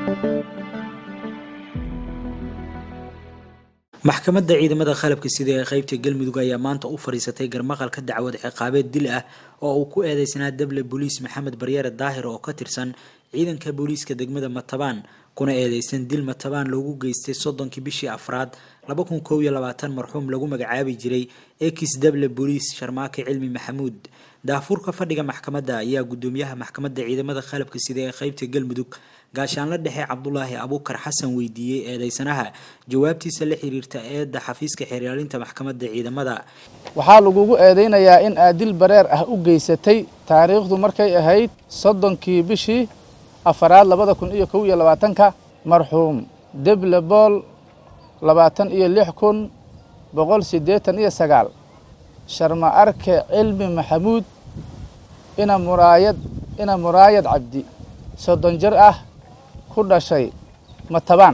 maxkamadda ciidamada qalabka sida ee qeybta galmudug ayaa maanta u fadhiisatay garmaqalka dacwad ciqaabeed dil ah oo uu ku eedeysanaa dable booliis maxamed baryare daahir oo ka tirsan ciidanka booliiska degmada matabaan kuna eedeysan dil matabaan loogu geystay soddonkii bishii afraad laba kun kow iyo labaatan marxuum lagu magacaabi jiray ekis dable booliis sharmaake cilmi maxamuud daafuurka fadhiga maxkamadda ayaa gudoomiyaha maxkamadda ciidamada qalabka sida ee qeybta galmudug gaashaanla dhexe cabdulaahi abuukar xasan weydiiyey eedeysanaha jawaabtiisa la xiriirta eedda xafiiska xeeraalinta maxkamadda ciidamada waxaa lagugu eedeynayaa in aad dil bareer ah u geysatay taariikhdu markay ahayd soddonkii bishii afaraad labada kun iyo kow iyo labaatanka marxuum deble bool labaatan iyo lix kun boqol siddeetan iyo sagaal sharma arke cilmi maxamuud ina muraayad ina muraayad cabdi soddon jir ah ku dhashay matabaan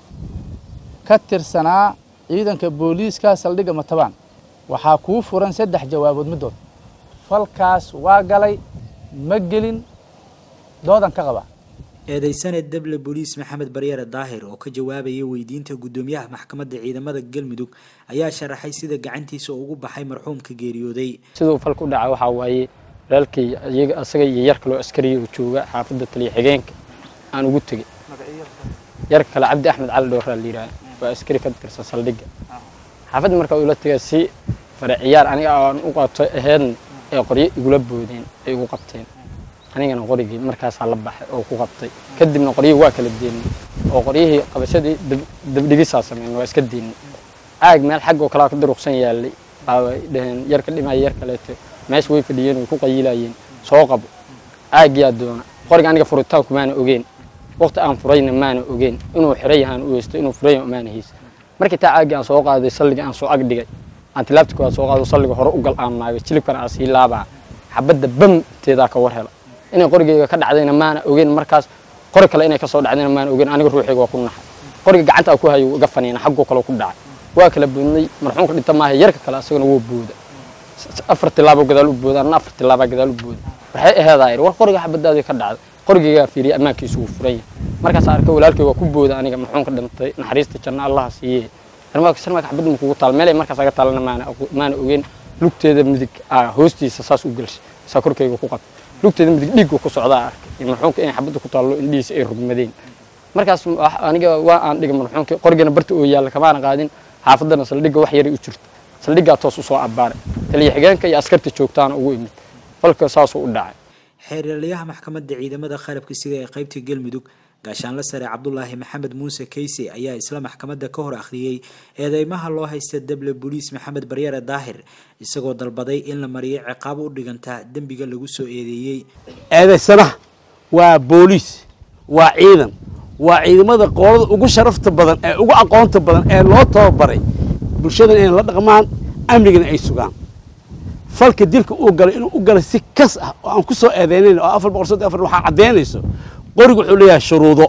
ka tirsanaa ciidanka booliiska saldhigga matabaan waxaa kuu furan saddex jawaabood middood falkaas waa galay ma gelin doodan ka qaba eedeysane dable booliis maxamed baryare daahir oo ka jawaabaya weydiinta guddoomiyaha maxkamadda ciidamada galmudug ayaa sharaxay sida gacantiisa ugu baxay marxuumka geeriyooday siduu falka u dhaca waxaa waaye walaalkay iyaga asaga iyo yar kaloo askariya oo jooga xaafadda taliya xigeenka aan ugu tegey yar kale cabdi axmed cali dhowraa la yidhaha waa askari ka tirsan saldhigga xaafadda markaa ula tegay si fare ciyaar aniga aan u qato aheedna ee qoryo igula boodeen ay igu qabteen anigana qorigii markaasaa la baxay oo ku qabtay kadibna qoryihii waa kala deennay oo qoryihii qabashadii dabdhigisaa sameyn waa iska deennay caag meel xag oo kalea ka duruqsan yaallay baabay dhaheen yar ka dhimaya yar kaleeto meesha way fadhiyeen way ku qayilayeen soo qabo caagyaa doona qoriga aniga furitaanku maana ogeen waqti aan furayna maana ogeen inuu xiray yahaan u heysto inuu furay maana haysa markii taa caagii aan soo qaaday salliga aan soo ag dhigay aan tilaabta koowaad soo qaado salliga hore u gal aan naagay jilibkana aan sii laabaa xabadda bamteedaa ka war hela inay qorigeyga ka dhacdayna maana ogeyn markaas qori kale inay ka soo dhacdayna maana ogeyn aniga ruuxayga waa ku naxay qoriga gacanta ku hayo iga faniina xaggoo kale ku dhacay waa kala boodnay marxuumka dhinta maaha yarka kale asagana wuu booda afar tilaabo gadaal u booda anna afar tilaabaa gadaal u booda waxay aheedaa war qoriga xabadaadii ka dhacday qorigeygaa fiiriyay ammaankiisu wuu furan yahay markaas arkay walaalkay waa ku booda aniga marxuumka dhintay naxariista janna allaha siiye sharmaaka xabadda ma kugu taal meelay markaas aga taalana maana maana ogeyn lugteeda midig hoostiisa saas u gelshay saa korkayga ku qabtay lugteeda midig dhiigga ku socdaa arkay marxuumka inay xabadda ku taallo indhihiisa ay rugmadeen markaas aniga waa aan dhigay marxuumka qorigana barta oo yaalla kamaana qaadin xaafaddana saldhigga wax yaray u jirto saldhiggaa toos u soo abbaaray taliya xigeenka iyo askarta joogtaana ugu imid falka saasuu u dhacay xeeryaalayaha maxkamadda ciidamada qalabka sida ee qeybta galmudug gaashaanla sare cabdulaahi maxamed muuse kayse ayaa isla maxkamadda ka hor akhriyey eedeymaha loo haysta dable booliis maxamed baryare daahir isagoo dalbaday in la mariyo ciqaabo u dhiganta dembiga lagu soo eedeeyey eedeysanaha waa booliis waa ciidan waa ciidamada qoolada ugu sharafta badan ee ugu aqoonta badan ee loo tababaray bulshadan inay la dhaqmaan amnigana ay sugaan falka dilka uu galay inuu u galay si kas ah oo aan ku soo eedeynayn oo afar boqol soddon afar waxaa caddaynayso qorigu wuxuu leeyahay shuruudo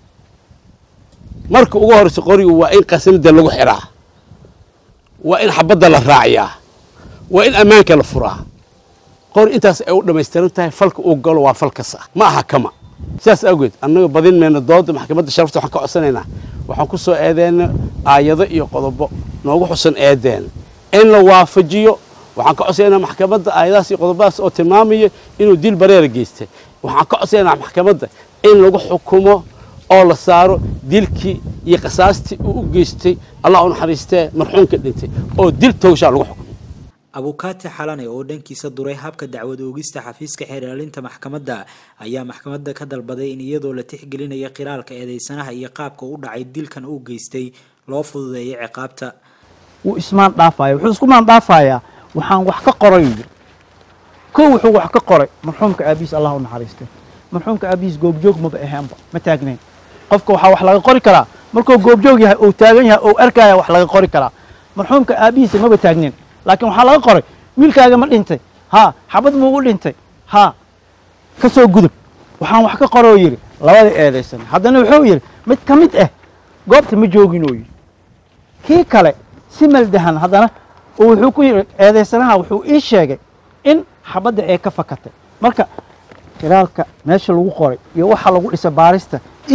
marka ugu horreysa qorigu waa in qasanida lagu xiraa waa in xabadda la raaciyaa waa in ammaanka la furaa qori intaas ay u dhammaystiran tahay falka uu galo waa fal kas ah ma aha kama sidaas awgeed annaga badin mayno dooda maxkamadda sharafta waxaan ka codsanaynaa waxaan ku soo eedeyna aayado iyo qodobo noogu xusan eedeena in la waafajiyo waxaan ka codsanaynaa maxkamadda aayadahaas iyo qodobadaas oo tilmaamaya inuu dil bareera geystay waxaan ka codsanaynaa maxkamadda in lagu xukumo oo la saaro dilkii iyo qasaastii uu u geystay allah u naxariistee marxuumka dhintay oo dil towshaa lagu xukumo abukaati xalane oo dhankiisa duray habka dacwad oogista xafiiska xeeraalinta maxkamadda ayaa maxkamadda ka dalbaday in iyadoo la tixgelinaya qiraalka eedeysanaha iyo qaabka u dhacay dilkan uu geystay loo fududeeyo ciqaabta wuu ismaan dhaafaya wuxuu isku maan dhaafayaa waxaan wax ka qoray yiri kow wuxuu wax ka qoray marxuumka aabihiis allah u naxariistay marxuumka aabihiis goobjoog maba ahaanba ma taagnayn qofka waxaa wax laga qori karaa markuu goobjoog yahay ou taagan yahay ou arkaya wax laga qori karaa marxuumka aabihiisa maba taagnayn laakiin waxaa laga qoray wiilkaaga ma dhintay haa xabad muugu dhintay haa ka soo gudub waxaan wax ka qoroo yidhi labada eedaysan haddana wuxuu yidhi mid ka mid ah goobta ma joogin oo yidhi kii kale si maldahan haddana wuxuu ku yidhi eedaysanaha wuxuu ii sheegay in xabadda ay ka fakatay marka qiraalka meesha lagu qoray iyo waxa lagu dhisa baarista iyo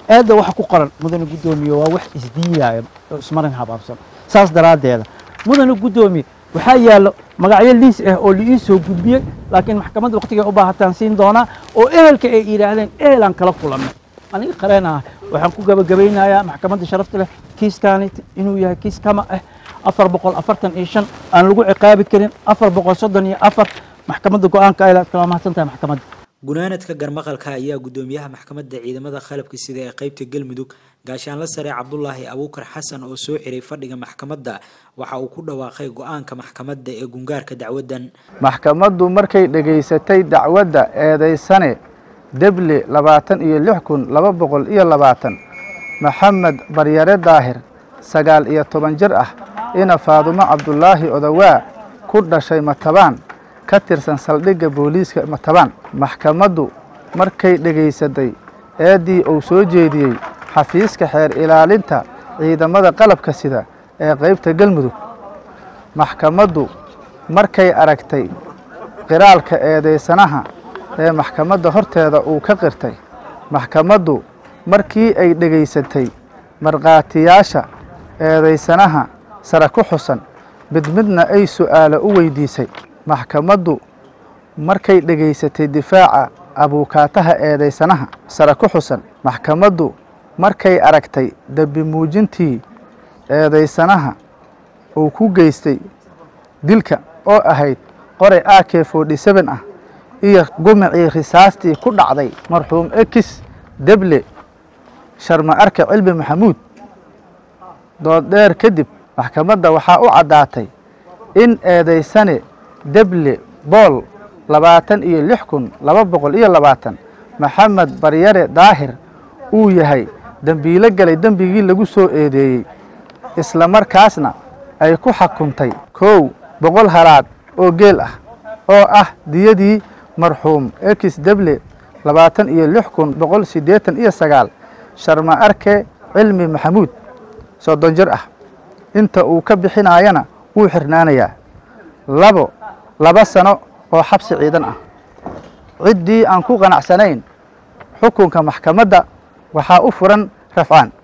eedda waxa ku qoran mudane guddoomiye waa wax isdiidaya oo ismarin habaabsan saas daraaddeeda mudane guddoomiye waxaa yaallo magacyo liis ah oo liii soo gudbiyey laakiin maxkamadda waqtigay u baahataan siin doonaa oo ehelka ay yidhaahdeen ehelaan kala kulannay aniga qareen ah waxaan ku gabagabaynayaa maxkamadda sharafta leh kiiskaani inuu yahay kiis kama ah afar boqol afartan iyo shan aan lagu ciqaabi karin afar boqol soddon iyo afar maxkamadda go-aanka ay kala mahadsan tahay maxkamadda gunaanadka garmaqalka ayaa guddoomiyaha maxkamadda ciidamada qalabka sida ee qeybta galmudug gaashaanla sare cabdulaahi abuukar xasan oo soo xiray fadhiga maxkamadda waxa uu ku dhawaaqay go-aanka maxkamadda ee gungaarka dacwaddan maxkamaddu markay dhegaysatay dacwadda eedaysane deble labaatan iyo lix kun laba boqol iyo labaatan maxamed baryare daahir sagaal iyo toban jir ah ina faadumo cabdulaahi odawaa ku dhashay matabaan ka tirsan saldhigga booliiska matabaan maxkamaddu markay dhegaysatay eeddii uu soo jeediyey xafiiska xeer ilaalinta ciidamada qalabka sida ee qaybta galmudug maxkamaddu markay aragtay qiraalka eedaysanaha ee maxkamadda horteeda uu ka qirtay maxkamaddu markii ay dhegaysatay markhaatiyaasha eedaysanaha sare ku xusan mid midna ay su'aalo u weydiisay maxkamaddu markay dhegaysatay difaaca abuukaataha eedaysanaha sare ku xusan maxkamaddu markay aragtay dembi muujintii eedaysanaha uu ku geystay dilka oo ahayd qoray a k forty seven ah iyo gumicii risaastii ku dhacday marxuum ekis deble sharma arke cilmi maxamuud dooddheer kadib maxkamadda waxaa u caddaatay in eedaysane deble bool labaatan iyo lix kun laba boqol iyo labaatan maxamed baryare daahir uu yahay dembiilo galay dembigii lagu soo eedeeyey isla markaasna ay ku xukuntay kow boqol halaad oo geel ah oo ah diyadii marxuum ekis deble labaatan iyo lix kun boqol siddeetan iyo sagaal sharma arke cilmi maxamuud soddon jir ah inta uu ka bixinaayana wuu xirnaanayaa labo laba sano oo xabsi ciidan ah ciddii aan ku qanacsanayn xukunka maxkamadda waxaa u furan rafcaan